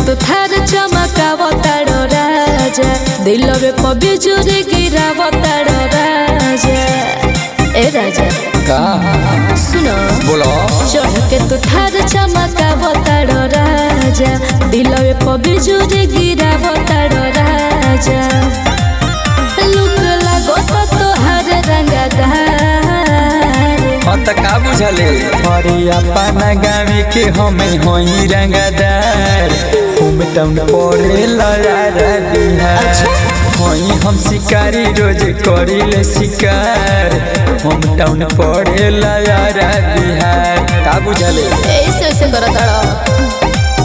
तू थार चमकाव तारो राजा दिलवे प बिजुरी गिराव तारो राजा ए राजा का सुनो बोलो चढ़ के तू थार चमकाव तारो राजा दिलवे प बिजुरी गिराव तारो राजा लुक लागो तो तोहार रंगदार हाँ त का बुझले अरे अपना गाँव के हमें होई रंगदार होम टाउन पड़े लयारा बिहार होई हम शिकारी रोज करिले शिकार होम टाउन पड़े लयारा बिहार का बुझले ऐसे ऐसे करो तारो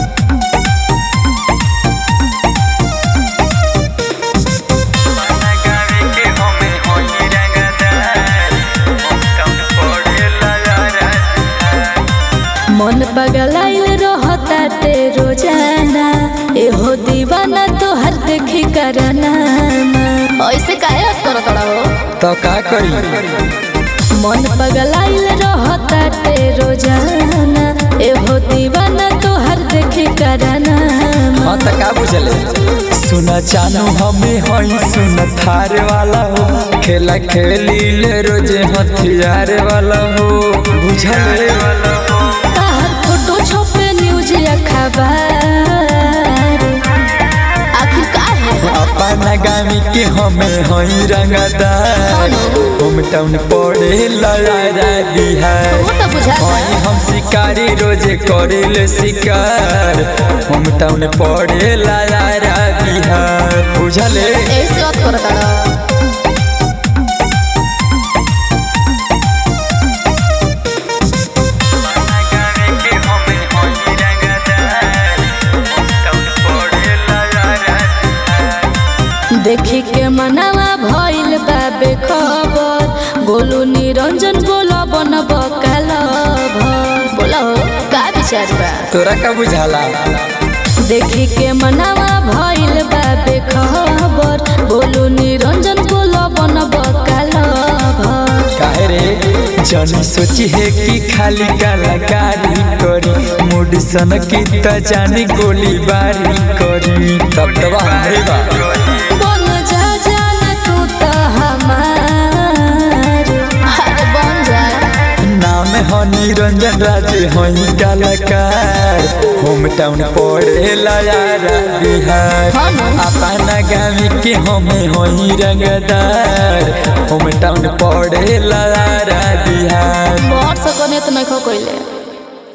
मन पगलाइल रहता ते रोजाना एहो दीवाना तोहर देखी करना ऐसे काहे करो तड़ा हो तो का करी मन पगलाइल रहता ते रोजाना एहो दीवाना तोहर देखी करना हाँ त का बुझले सुन चानू हमें हई सुन थार वाला हो खेला खेली ले रोजे हथियार वाला हो बुझले ताहर फोटो छपे न्यूज अखबार आखिर का है अपना गामी के हमें हई रंगदार होम टाउन पड़े लयारा बिहार वो तो बुझा हई हम शिकारी रोजे करिले शिकार होम टाउन पड़े लयारा बिहार बुझले ऐसे बात करो तारा देखी के मनावा भइल बाबे खबर गोलू निरंजन बोला बन बकाल बोला हो का विचार बा तोरा का बुझाला देखी के मनावा भइल बाबे खबर गोलू निरंजन बोला बन बकाल काहे रे जनी सोची है कि खाली कलाकारी करी मूड सन की त जानी गोली बारी करी तब तब हमरे बा बन जा जान तू तो हमार अरे बन जा नाम ह निरंजन राजे हई कलाकार होम टाउन पड़े लयारा बिहार हाँ ना। अपना गाँव के हमें हई रंगदार होम टाउन पड़े लयारा बिहार बड़ सकने तो नहीं खो कोइले